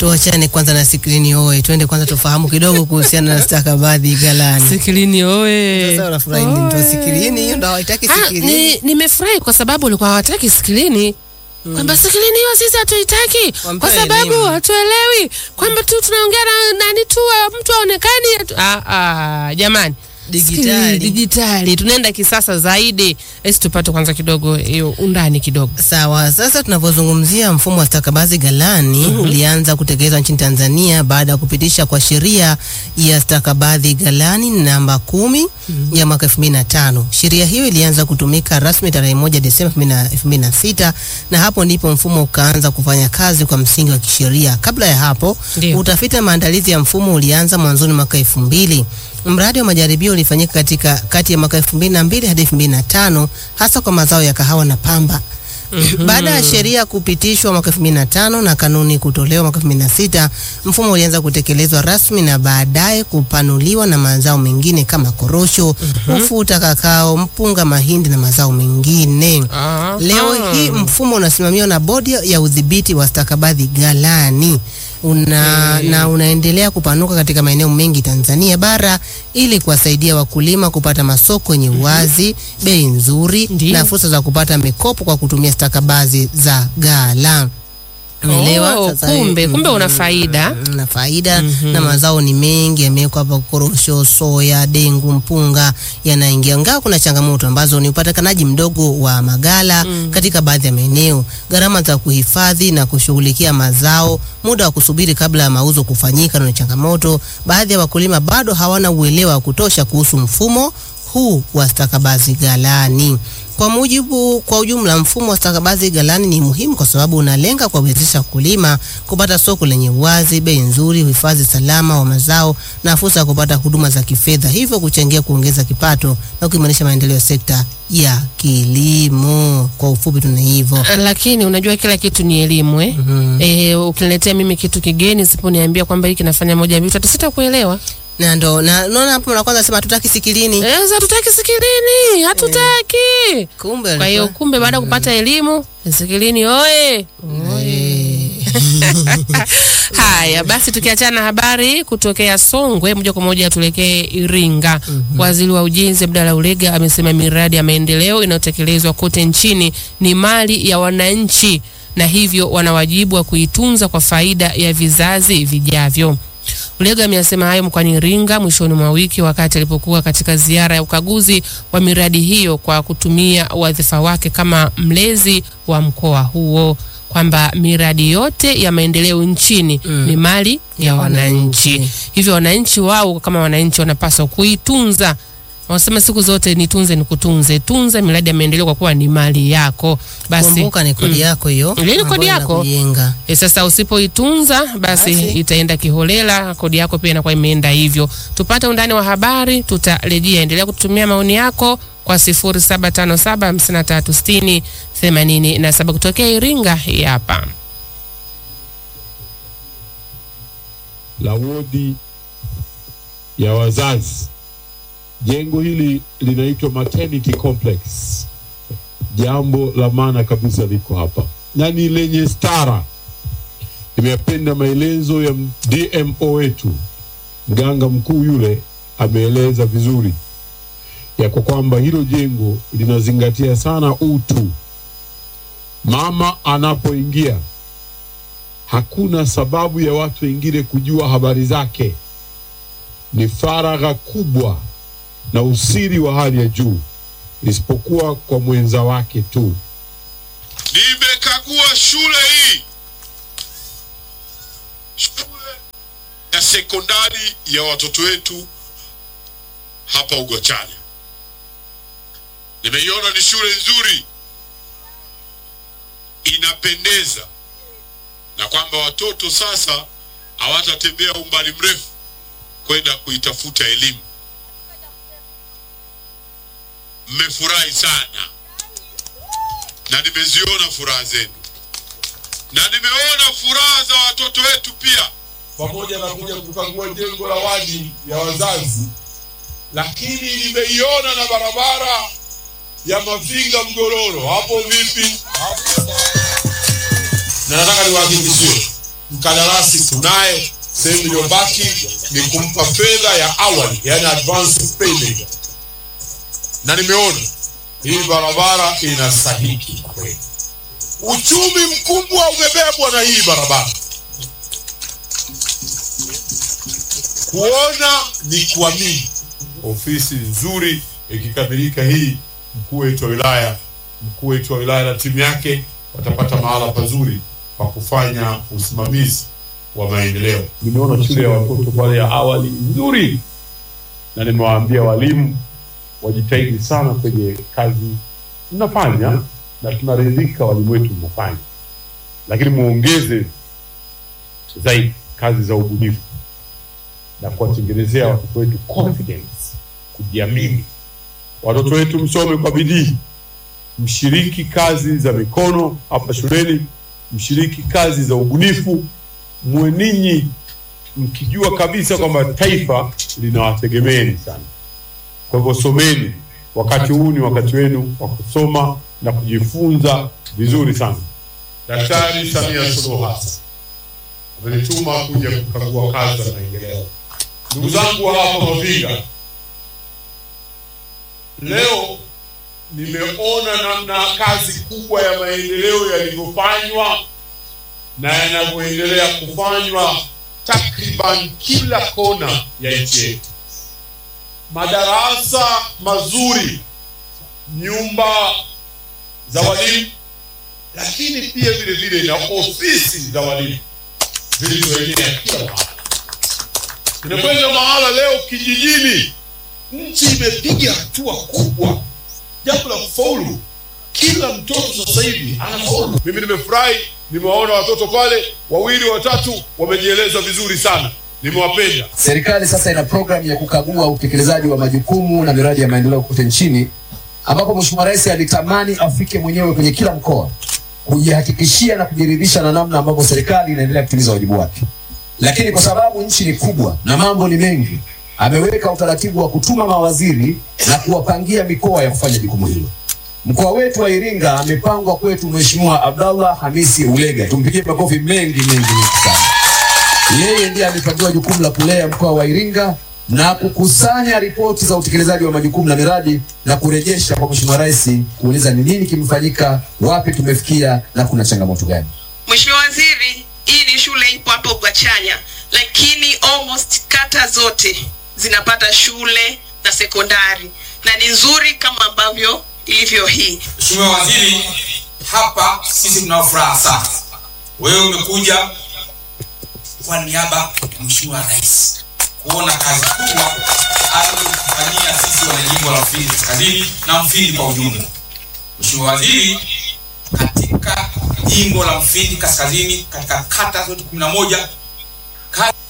tuachane kwanza na skrini oe, twende kwanza tufahamu kidogo kuhusiana na stakabadhi ghalani. Sikilini oe. Sasa unafurahi nini? Ndio skrini hiyo ndio haitaki Ah, skrini. ni nimefurahi kwa sababu walikuwa hawataki sikilini kwamba sikilini hiyo sisi hatuitaki Wampe kwa sababu elimu. hatuelewi kwamba tu tunaongea na nani tu wa- mtu aonekani atu- ah, ah, jamani Dijitali. Sikilini, dijitali tunaenda kisasa zaidi esi tupate kwanza kidogo hiyo undani kidogo Sawa, sasa tunavyozungumzia mfumo wa stakabadhi ghalani ulianza kutekelezwa nchini Tanzania baada ya kupitisha kwa sheria ya stakabadhi ghalani namba kumi ya mwaka 2005. Sheria hiyo ilianza kutumika rasmi tarehe moja Desemba 2006 na hapo ndipo mfumo ukaanza kufanya kazi kwa msingi wa kisheria. Kabla ya hapo, Ndio. utafiti na maandalizi ya mfumo ulianza mwanzoni mwaka 2000. Mradi wa majaribio ulifanyika katika kati ya mwaka 2002 hadi 2005 hasa kwa mazao ya kahawa na pamba. Baada ya sheria kupitishwa mwaka 2005 na kanuni kutolewa mwaka 2006, mfumo ulianza kutekelezwa rasmi na baadaye kupanuliwa na mazao mengine kama korosho, ufuta, kakao, mpunga, mahindi na mazao mengine. Ah, Leo ah. hii mfumo unasimamiwa na bodi ya udhibiti wa stakabadhi ghalani una, na unaendelea kupanuka katika maeneo mengi Tanzania bara ili kuwasaidia wakulima kupata masoko yenye uwazi, bei nzuri Ndiyo. na fursa za kupata mikopo kwa kutumia stakabadhi za ghala. Umeelewa? Oh, Sasa, kumbe mm, kumbe una faida na faida na mazao ni mengi yamewekwa hapa, korosho, soya, dengu, mpunga yanaingia, ingawa kuna changamoto ambazo ni upatikanaji mdogo wa magala katika baadhi ya maeneo, gharama za kuhifadhi na kushughulikia mazao, muda wa kusubiri kabla ya mauzo kufanyika na changamoto. Baadhi ya wakulima bado hawana uelewa wa kutosha kuhusu mfumo huu wa stakabadhi ghalani. Kwa mujibu kwa ujumla, mfumo wa stakabadhi ghalani ni muhimu kwa sababu unalenga kuwawezesha wakulima kupata soko lenye uwazi, bei nzuri, uhifadhi salama wa mazao na fursa ya kupata huduma za kifedha, hivyo kuchangia kuongeza kipato na kuimarisha maendeleo ya sekta ya kilimo. Kwa ufupi, tuna hivyo. lakini unajua kila kitu ni elimu eh? Eh, ukiniletea mimi kitu kigeni siponiambia kwamba hiki nafanya moja mbili tatu sitakuelewa Na ndo na naona hapo na kwanza sema hatutaki sikilini, Eh, sasa hatutaki sikilini hatutaki kumbe kwa hiyo alikuwa- kumbe baada ya kupata elimu sikilini oye haya basi tukiachana na habari kutokea songwe moja kwa moja tuelekee iringa waziri wa ujenzi abdala ulega amesema miradi ya maendeleo inayotekelezwa kote nchini ni mali ya wananchi na hivyo wana wajibu wa kuitunza kwa faida ya vizazi vijavyo Ulega ameyasema hayo mkoani Iringa mwishoni mwa wiki wakati alipokuwa katika ziara ya ukaguzi wa miradi hiyo kwa kutumia wadhifa wake kama mlezi wa mkoa huo kwamba miradi yote ya maendeleo nchini ni mali ya wananchi. Hivyo wananchi wao kama wananchi wanapaswa kuitunza. Wanasema siku zote nitunze nikutunze, tunza miradi ya maendeleo kwa kuwa ni mali yako. Basi kumbuka ni kodi yako hiyo, Ile ni kodi ambayo yako. inakujenga. E, sasa usipoitunza basi, Basi. itaenda kiholela, kodi yako pia inakuwa imeenda hivyo. Tupate undani wa habari, tutarejea. Endelea kututumia maoni yako kwa 0757536087 kutokea Iringa. Hii hapa la wodi ya wazazi. Jengo hili linaitwa maternity complex. Jambo la maana kabisa liko hapa na ni lenye stara. Nimependa maelezo ya DMO wetu, mganga mkuu yule ameeleza vizuri ya kwa kwamba hilo jengo linazingatia sana utu. Mama anapoingia hakuna sababu ya watu wengine kujua habari zake. Ni faragha kubwa na usiri wa hali ya juu, isipokuwa kwa mwenza wake tu. Nimekagua shule hii, shule ya sekondari ya watoto wetu hapa Ugwachanya. Nimeiona ni shule nzuri, inapendeza, na kwamba watoto sasa hawatatembea umbali mrefu kwenda kuitafuta elimu. Mmefurahi sana na nimeziona furaha zenu na nimeona furaha za watoto wetu pia, pamoja na kuja kukagua jengo la wadi ya wazazi, lakini nimeiona na barabara ya Mafinga Mgororo. Hapo vipi? Hapo. Na nataka niwahakikishie mkandarasi tunaye, sehemu iliyobaki ni kumpa fedha ya awali, yani advance payment, na nimeona hii barabara inastahiki kweli. Uchumi mkubwa umebebwa na hii barabara. Kuona ni kuamini. Ofisi nzuri ikikamilika hii, mkuu wetu wa wilaya, mkuu wetu wa wilaya na timu yake watapata mahala pazuri pa kufanya usimamizi wa maendeleo. Nimeona shule ya watoto pale ya awali nzuri, na nimewaambia walimu wajitahidi sana kwenye kazi mnafanya, na tunaridhika walimu wetu mnafanya, lakini muongeze zaidi kazi za ubunifu na kuwatengenezea watoto wetu confidence, kujiamini. Watoto wetu msome kwa bidii, mshiriki kazi za mikono hapa shuleni, mshiriki kazi za ubunifu, muwe ninyi mkijua kabisa kwamba taifa linawategemeeni sana. Kwa hivyo someni, wakati huu ni wakati wenu wa kusoma na kujifunza vizuri sana. Daktari Samia Suluhu Hassan amenituma kuja kukagua kazi za maendeleo. Ndugu zangu wa hapa Mavinga, leo nimeona namna kazi kubwa ya maendeleo yalivyofanywa na yanavyoendelea kufanywa takriban kila kona ya nchi yetu. Madarasa mazuri, nyumba za walimu, lakini pia vile vile na ofisi za walimu zilizoenea kila mahali. Tunakwenda mahala leo kijijini, nchi imepiga hatua kubwa, jambo la kufaulu. Kila mtoto sasa hivi anafaulu. Mimi nimefurahi, nimewaona watoto pale wawili watatu wamejieleza vizuri sana, nimewapenda. Serikali sasa ina programu ya kukagua utekelezaji wa majukumu na miradi ya maendeleo kote nchini, ambapo Mheshimiwa Rais alitamani afike mwenyewe kwenye kila mkoa kujihakikishia na kujiridhisha na namna ambavyo serikali inaendelea kutimiza wajibu wake. Lakini kwa sababu nchi ni kubwa na mambo ni mengi, ameweka utaratibu wa kutuma mawaziri na kuwapangia mikoa ya kufanya jukumu hilo. Mkoa wetu wa Iringa amepangwa kwetu Mheshimiwa Abdallah Hamisi Ulega, tumpigie makofi mengi mengi mengi sana. Yeye ndiye amepangiwa jukumu la kulea mkoa wa Iringa na kukusanya ripoti za utekelezaji wa majukumu na miradi na kurejesha kwa Mheshimiwa Rais kuuliza ni nini kimefanyika, wapi tumefikia na kuna changamoto gani. Mheshimiwa Waziri, hii ni shule ipo hapo Bwachanya, lakini almost kata zote zinapata shule na sekondari na ni nzuri kama ambavyo ilivyo hii. Mheshimiwa Waziri, hapa sisi tunao furaha sana. Wewe umekuja kwa niaba ya Mheshimiwa Rais kuona kazi kubwa aliyofanyia sisi wanajimbo la Mfindi Kaskazini na Mfindi kwa ujumla. Mheshimiwa Waziri, katika jimbo la Mfindi Kaskazini katika kata zote kumi na moja kazi